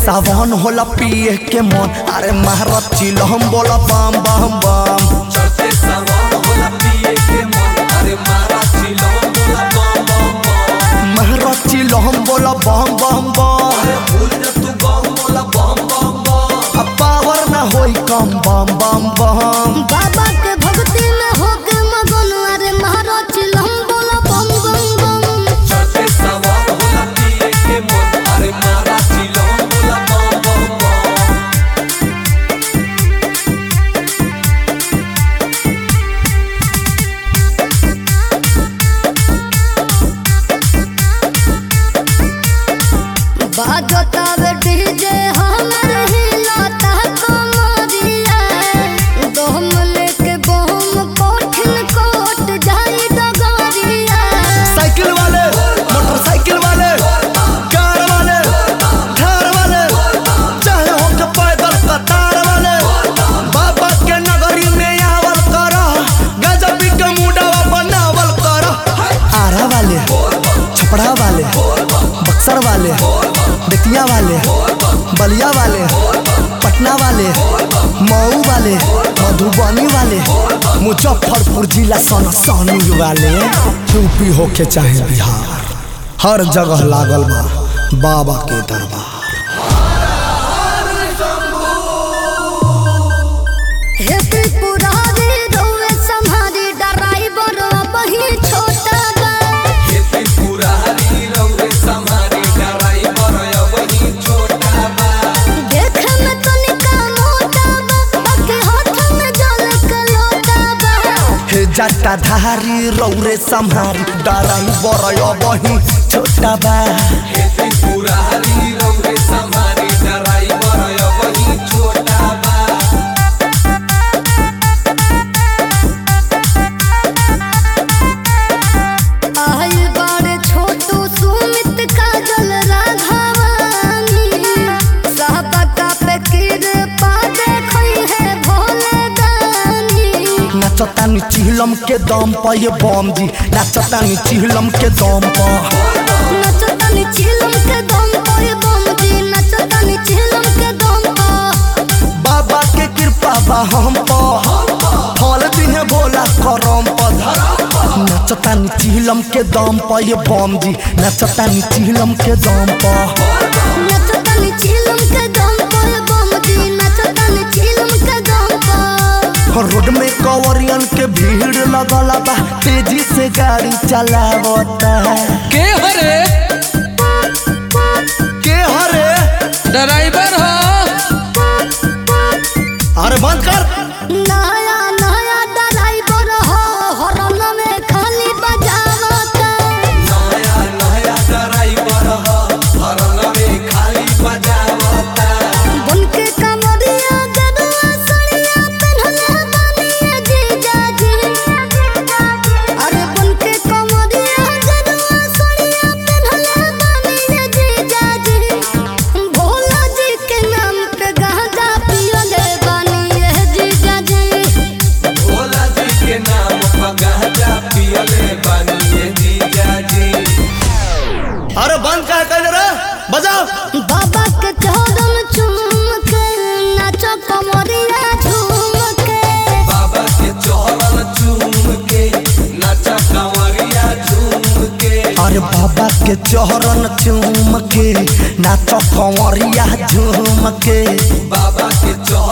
सावन होला पिए के मन अरे महारत चिल हम बोला बम बम बम चढ़ते सावन होला पिए के मन अरे मारा चिलो बोला बम बम बम महारत चिल हम बोला बम बम बम अरे भूल जा तू बम बोला बम बम बम अब पावर ना होई कम बम बम बम बाबा के भक्ति में होके मगन अरे महाराज चिलम बोला बम बम बम चढ़ते सावन होला पिए के मन अरे मारा चिलो बोला बम बम बम बाजता वे डीजे हमर हिलाता कमरिया दोम लेके बम कोठिन कोट जाई डगरिया साइकिल वाले मोटरसाइकिल वाले कार वाले थार वाले चाहे हो के पैदल कतार वाले बाबा के नगरी में आवल कर गजब के मुडावा बनावल कर आरा वाले छपड़ा वाले बक्सर वाले बेतिया वाले बलिया वाले पटना वाले मऊ वाले मधुबनी वाले मुजफ्फरपुर जिला सन सनी वाले यूपी होके चाहे बिहार हर जगह लागल बा बाबा के दरबार हे त्रिपुरारी रोवे संहारी ड्राइवर बही छोटा बा खेती पुरारी रौरे समारी ड्राइवर अबही छोटा बा देखे में तनिका मोटा बा बाकी हाथ में जल के लोटा बा हे जटा धारी रौरे संहारी ड्राइवर बही छोटा बा खेती पुरारी रौरे समारी ड्राइवर अबही छोटा बा आई बड़े छोटू सुमित काजल राघवानी साहबा का पे कृपा देखई है भोले दानी नाचतानी चिहलम के दम पर ये बम जी नाचतानी चिहलम के दम पर नचतानी चिलम के दम पर बम जी नचतानी चिलम के दम पर बाबा के कृपा बा हम पर फल दिहे भोला करम पर नाचतानी चिहलम के दम पर ये बम जी नाचतानी चिहलम के दम पर नचतानी चिलम के दम पर बम जी नचतानी चिलम के दम पर रोड में कवरियन के भीड़ लगल बा तेजी से गाड़ी चलावता के हरे के हरे ड्राइवर हो अरे बंद कर नया नया ड्राइवर हो हॉर्न में खाली बजावता नया नया ड्राइवर ह हरन में खाली बजावता बन के कमरिया गदुआ सड़िया पहनले बानी जीजा जी अरे बन के कमरिया गदुआ सड़िया पहनले बानी जीजा जी भोला जी के नाम पे गांजा पियले बानी ये जीजा जी भोला जी के नाम पर गांजा पियले बानिए जीजा जी अरे बंद कर कर रे बजाओ बाबा के चरण चूम के नाचो कमरिया झूम के बाबा के चौरन चूम के नचा कंवरिया झूम के अरे बाबा के चौरन चूम के नाचो कंवरिया झूम के बाबा के चौरन